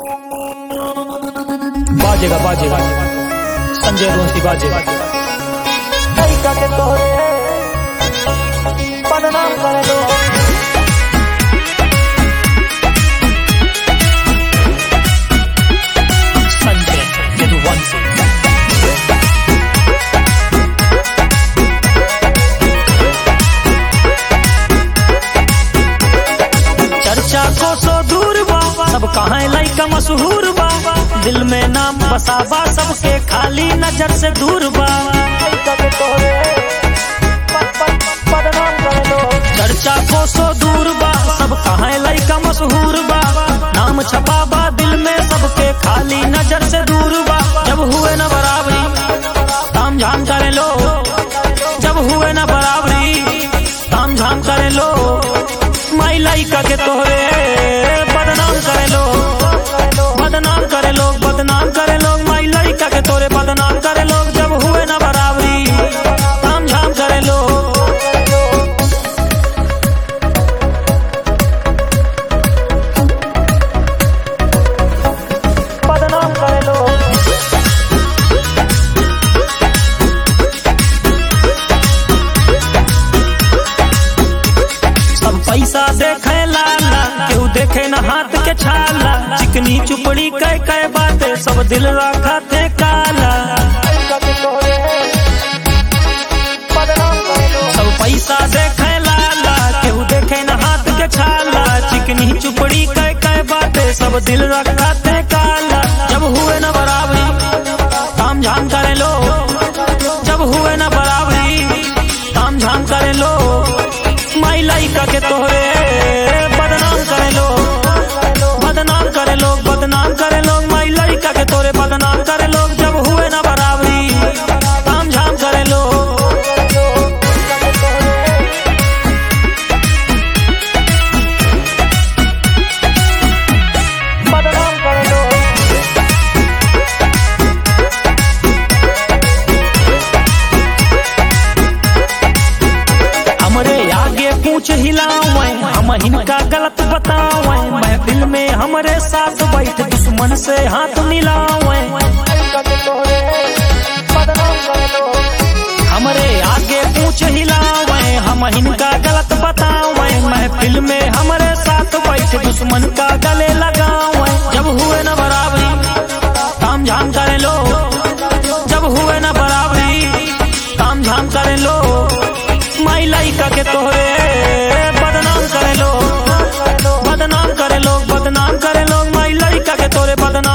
बाजेगा बाजेगा संजय रोसी बाजेगा लड़का के तोहरे बदनाम कर दो संजय यदुवंशी चर्चा को सो दूर बा सब कहाँ लइका मशहूर बा दिल में नाम बसाबा सबके खाली नजर से दूर बा लड़का के तोहरे ब- ब- बदनाम कर दो चर्चा को सो दूर बा सब कहाँ लइका मशहूर बा नाम छपा बा दिल में सबके खाली नजर से दूर बा जब हुए न बराबरी ताम झाम करे लो जब हुए न बराबरी ताम झाम करे लो माई लइका के तोहरे बदनाम करे लो बदनाम करे लोग बदनाम करे लोग माई लइका के तोरे बदनाम करे लोग जब हुए न बराबरी ताम झाम करे लोग बदनाम कर दो सब पैसा देखे लाला केहू देखे न हाथ के छाला चिकनी चुपड़ी कह कह बातें सब दिल रखा थे काला लड़का के तोहरे बदनाम कर दो सब पैसा देखे लाला केहू देखे न हाथ के छाला चिकनी चुपड़ी कह कह बातें सब दिल रखा थे काला जब हुए न बराबरी ताम झाम करे लो जब हुए न बराबरी ताम झाम करे लो माई लइका के तोहरे बदनाम करे लो बदनाम करे लोग बदनाम करे लोग माई लड़का के तोरे बदनाम करे लोग जब हुए ना बराबरी ताम झाम करे लोग बदनाम कर दो हमरे आगे पूछ हिलावे हम इनका गलत बतावे महफिल में हमरे साथ बैठ दुश्मन से हाथ मिलावे लड़का के तोहरे बदनाम कर दो हमरे आगे पूछ हिलावे हम इनका गलत बतावे महफिल में हमरे साथ बैठ दुश्मन का गले लगावे जब हुए न बराबरी ताम झाम करे लो जब हुए न बराबरी ताम झाम करे लो माई लइका के तोहरे बदनाम करे लो बदनाम करे लोग बदनाम करे लोग माई लइका के तोरे बदनाम